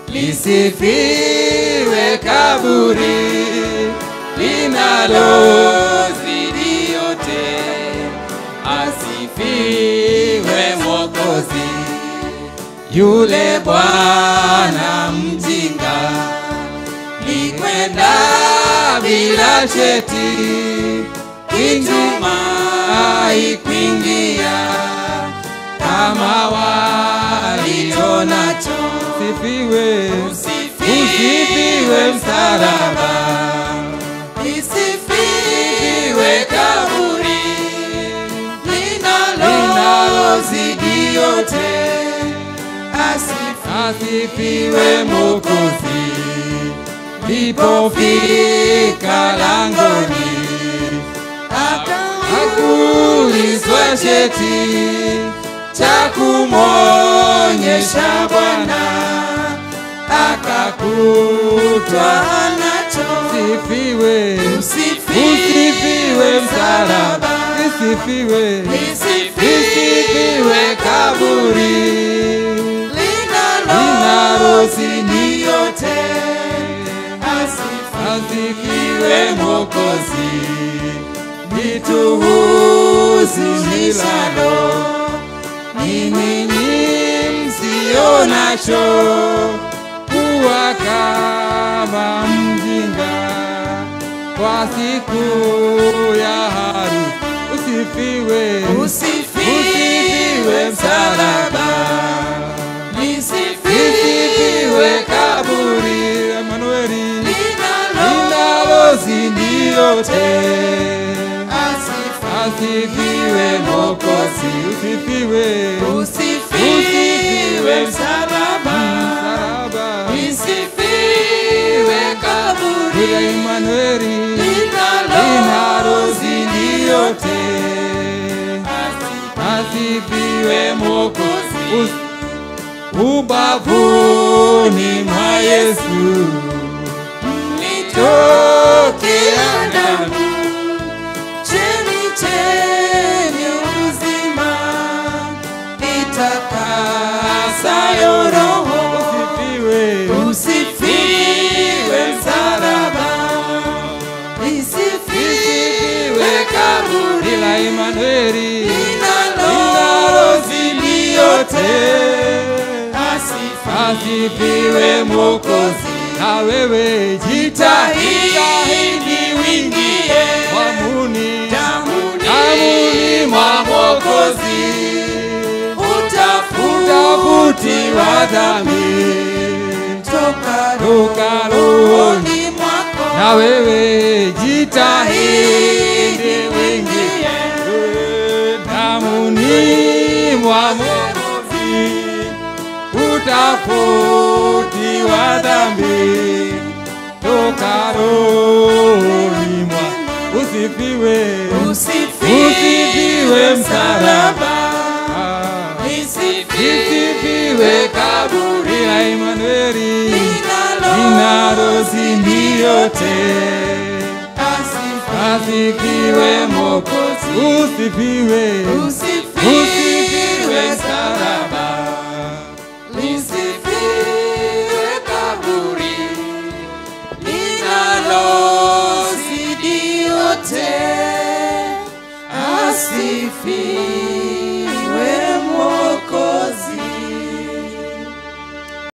lisifiwe kaburi linalozidi yote, asifiwe Mwokozi yule Bwana mjinga likwenda bila cheti kitumai kuingia kama walio nacho Sifiwe, usifiwe msalaba lisifiwe kaburi linalozidi yote asifiwe Mwokozi lipofika langoni akaulizwa cheti cha kumwonyesha Bwana akakutwa nacho sifiwe, usifiwe msalaba sifiwe, lisifiwe kaburi linalozidi yote asifiwe Mwokozi lituhuzunishalo ninyi msio nacho kuwa kama mjinga kwa siku ya harusi. Usifiwe, usifiwe msalaba lisifiwe kaburi Emanueli, linalozidi yote asifiwe Mwokozi usifiwe, usifiwe msalaba msalaba lisifiwe kaburi ya Emanueli, linalozidi yote asifiwe Mwokozi Us- ubavuni mwa Yesu litokea damu chemichemi uzima itakasayo roho usifiwe, usifiwe msalaba lisifiwe kaburi la Emanueli, linalozidi yote asifiwe Mwokozi na wewe jitahidi wingie jitahidi damuni mwa Mwokozi utafutiwa dhambi toka toka rohoni mwako na wewe jitahidi wingie damuni mwa Mwokozi utafutiwa dhambi toka rohoni mwa usifiwe usifiwe msalaba lisifiwe kaburi la Emanueli linalozidi yote asifiwe Mwokozi usifiwe usifiwe msalaba